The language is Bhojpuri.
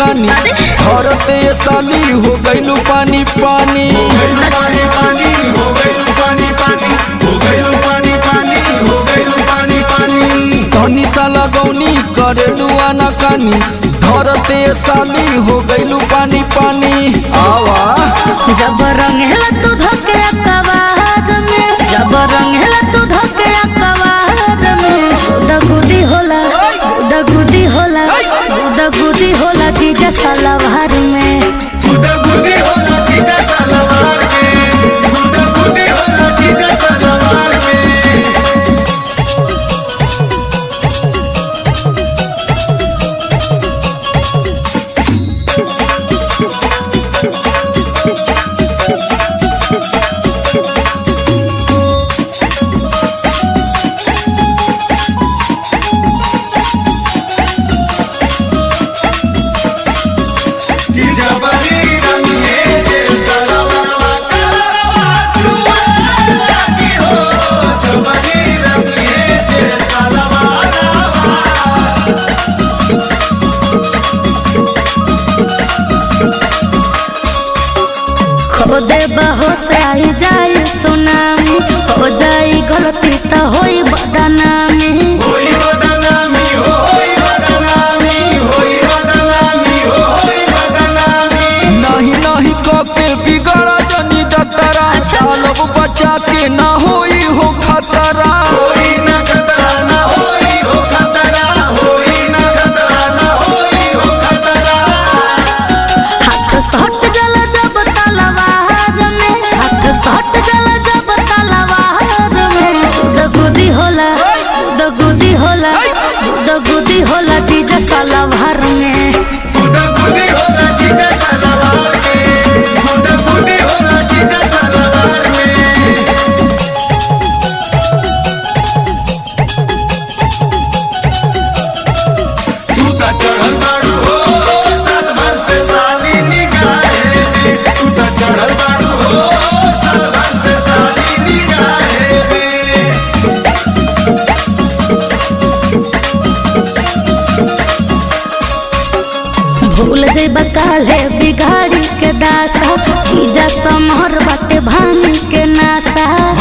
रानी धरते साली हो गइलू पानी पानी पानी पानी हो गइलू पानी पानी हो गइलू पानी पानी हो गइलू पानी पानी धनी साला गौनी करेलू आना कानी धरते साली हो गइलू पानी पानी आवा जब रंगेला तू धोके कवाद में जब रंगेला तू धोके कवाद में गुदा गुदी होला गुदा गुदी होला गुदा गुदी होला जीजा सलवार में गुदा गुदी होला जीजा सलवार में गुदा गुदी होला जीजा सलवार में कि जबरी रंगे जे सलवारवा कलरवा चुआ की हो जबरी रंगे जे सलवारवा खो दे बहो से आई जाई सुनामी हो जाई गलती तो होई बदनामी होई बदनामी हो होई बदनामी होई बदनामी हो होई बदनामी नहीं नहीं कके बिगड़ा जनी जतरा सालब बचा के ना होई हो खतरा होई ना खतरा ना होई हो खतरा होई ना खतरा ना होई हो खतरा हाथ सट जल जब तलवार में हाथ सट जल जब तलवार में गुद गुदी होला गुद गुदी होला गुद गुदी होला जीजा सलवार में गुदा गुदी होला जीजा सलवार में गुदा गुदी होला जीजा सलवार में तू त चढ़ल बाड़ू हो साल भर से साली निगाहे में तू त चढ़ल बाड़ू हो साल भर से साली निगाहे में भूल जइबा काले बिगाड़ी के दासा जीजा समहर बाटे भांगी के नासा